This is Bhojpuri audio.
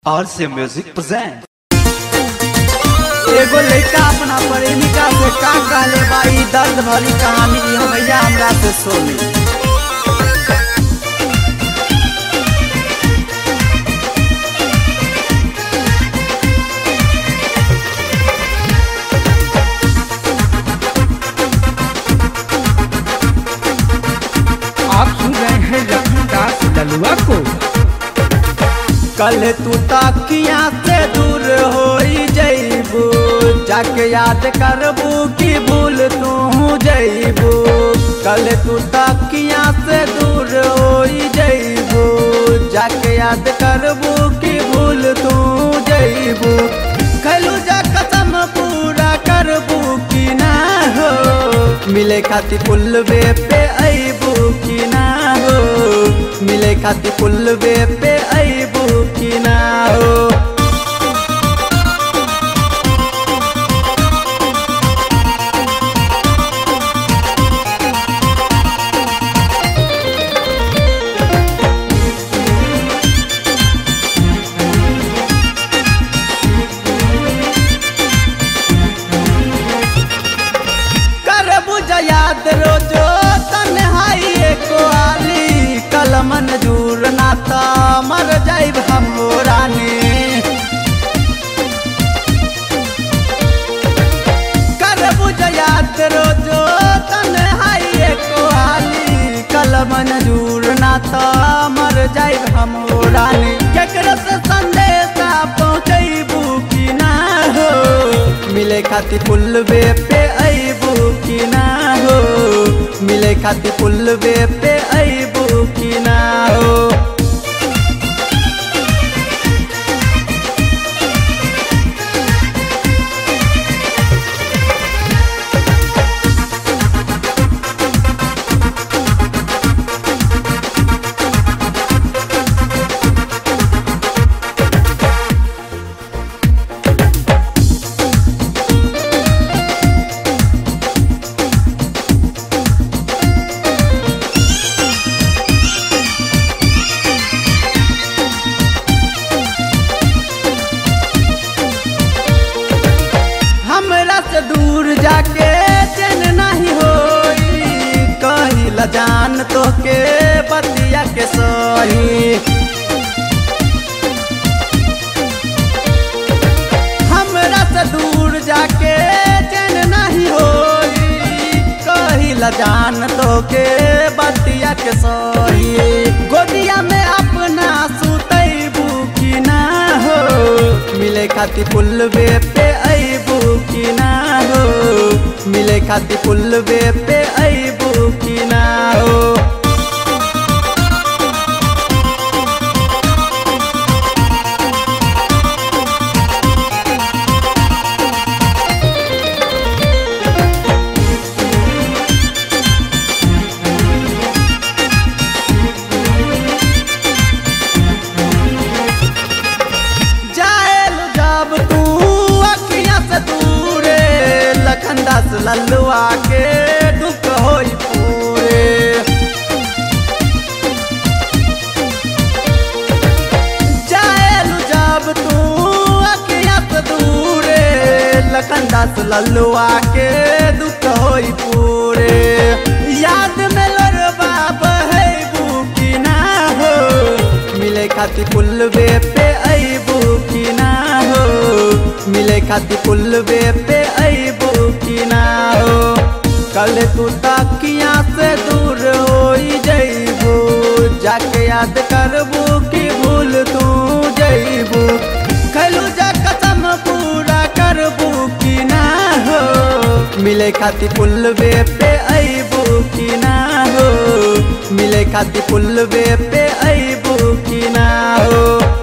और से म्यूजिक present एगो लड़का अपना प्रेमिका से का कहले बा ई दर्द भरी कहानी ई भैया हमरा से सुनी आप सुन रहे हैं लखनदास ललुआ को कल तू तकिया से दूर हो जईबू जाके याद करबू की भूल तू जईबू कल तू तकिया से दूर हो जईबू जाके याद करबू की भूल तू जईबू खैलू जा कसम पूरा करबू की ना हो मिले खातिर पुलवे पे अबू की ना हो मिले खातिर पुलवे पे अबू की ना हो करबू याद रोजो तन्हाई एको आली कलम मंजूर नाता मर जाइब हम रानी करबू याद रोजो तन्हाई एको आली कलम मंजूर नाता मर जाइब हम रानी केकरो से संदेशा पहुँचैबू की ना हो मिले खातिर पुलवे पे अबू की ना हो मिले खातिर पुलवे पे अबू की ना हो हमरा से दूर जाके चैन नहीं होई कही ल जान तो के बतिया के सही हमरा से दूर जाके चैन नहीं होई कही ल जान तो के बतिया के सही गोदिया में अपना सुतैबू की ना हो मिले खातिर पुलवे पे अबू की ना हो मिले खातिर पुलवे पे अबू की ना हो जाएल जब तू अखियां से दूरे लखन दास लल्लुआ के दुख होई पूरे जाएल जब तू अखियां से दूरे लखन दास लल्लुआ के दुख होई पूरे याद में लड़बा बहेबू की ना हो मिले खातिर पुलवे पे अबू की ना हो मिले खातिर पुलवे पे अबू की ना हो कल तू तकिया से दूर हो जईबू जाके याद करबू की भूल तू जईबू खैलू जा कसम पूरा करबू की ना हो मिले खातिर पुलवे पे अबू की ना हो मिले खातिर पुलवे पे अबू की ना हो